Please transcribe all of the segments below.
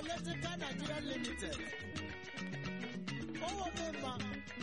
Electrical Nigeria Limited. Owó mi ma.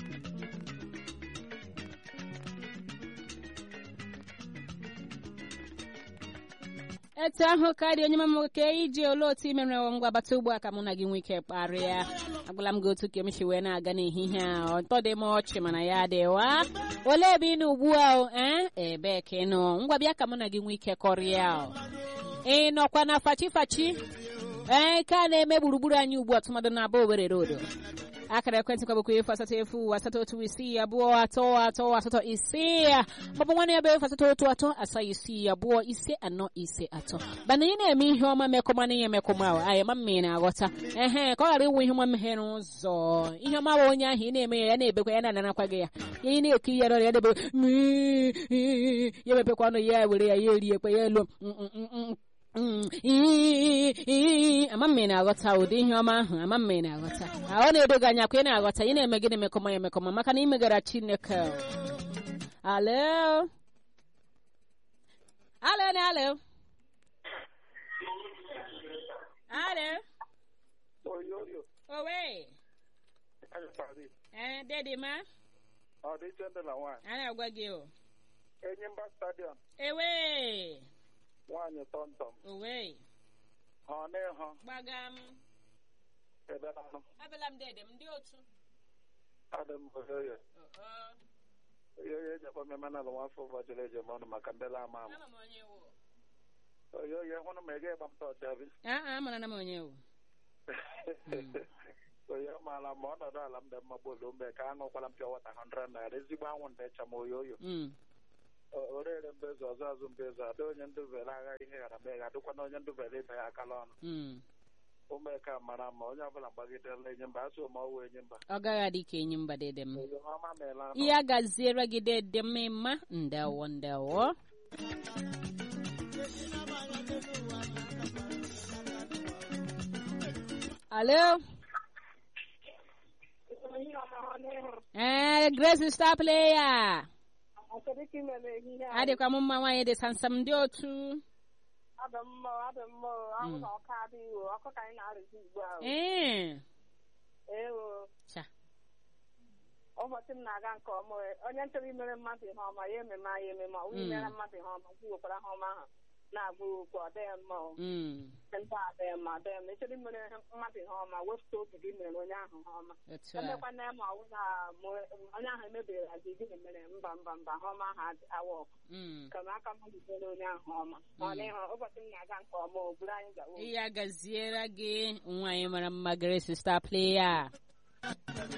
etu ahụ karịa onye mama nwoke iji olee otu imere ngwa bata ugbu a ka mụ na gị nwee ike kparịa agwala m gị otu ka m si wee na-aga n'ehihie a ọtọ dị m ọchị mana ya dịwa olee ebe ị nọ ugbu a o ee ebee ka ị nọ ngwa bịa ka mụ na gị nwee ike kọrịa o ị nọkwa na fachi fachi ee ka a na-eme gburugburu anyị ugbu a tụmadụ na aba owere rodo akara ekwentị kwa bụkwa efu asatọ efu asatọ otu isii abụọ atọ atọ asatọ ise maọbụ nwanne ya bụ efu asatọ otu atọ asaa isii abụọ ise anọ ise atọ mana ị na-eme ihe ọma mekọma na ihe mekọma ahụ anyị ma mma ị na-aghọta ehe ka ọ ghara ịwụ ihe ọma meghere ụzọ ihe ọma bụ onye ahụ ị na-eme ya ya na-ebekwa ya na-anarakwa gị ya ya ị na-eke ihe ya debe ya mepekwa ọnụ ya were ya ya eriekwa ya elu ama mma ị na-aghọta ụdị ihe ọma ahụ ama mma ị na-aghọta ọ na-edo gị anya kwa ị na-aghọta ị na-eme gịnị mekọma ya emekọma maka na imegara chineke alo alo na alo alo oyoyo owe anyịkpari ee dedi ma ọ dị iche ndị na nwaanyị a na-agwa gị o enyimba stadiọm ewe nwaanyị tọmtọm owe ha ọ n'ịhụ gbaga m ebe nanụ abịala m dede m ndị otu adị m oyoyo Oh, oh. oyoyo ejekwa mmemme na alụ nwafọ ụbọchịrị ejem ọnụ maka ndị la ama ama ama m onye wụ oyoyo hụrụ ma ị ga-egba m tọọchị abi aa amara na m onye wụ oyo maala ma ọnọdụ ala m dị mma gbolo mgbe ka aṅụkwala m pịa wata 100 naira ezigbo anwụ ndị ịcha m oyoyo Mm. O- orere mbezu ọzọ azụ mbezu ada onye ndubere agha ihe ghara mee ga adịkwana onye ndubere ibe ya akala ọnụ Mm. ụmụaka mara mma onye ọbụla gbagidela enyi mba asụ ma ọwụ enyi mba ọ gaghị adị ka enyi mba dede m oyo ọma meela ahụ ihe a gaziere gị dede m mma ndewo ndewo alo ee grace star player adịkwa m mma nwaanyị dị sansam ndị otu Adị mma, adị mma, ahụ na ọka adịghị o, ọkụ ka anyị na-arụzi ugbu a. o. ee Ewo, cha ụbọchị m na-aga nke ọma, o. onye chọrọ imere mmadụ ihe ọma, ya ememe ya ememe, ọ bụghị imere mmadụ ihe ọma, kwuwekwara ha ọma ahụ na-abụ okwu ọ dịghị mma o. Mm. Ndị a adịghị mma, adịghị mma. Ị chọrọ imere mmadụ ihe ọma, wepụta obi gị mere onye ahụ ihe ọma. otu a Emekwana ya ma ọ bụ na mụ- onye ahụ emebiri gị gịnị mere mba mba mba ha ọma ahụ adị- awa ọkụ. Mm. Ka m aka mmadụ mere onye ahụ ọma. Ọ n'ihu ụbọchị m na-aga nke ọma, o buru anyị gawa. ihe a gaziere gị nwaanyị mara mma grace star player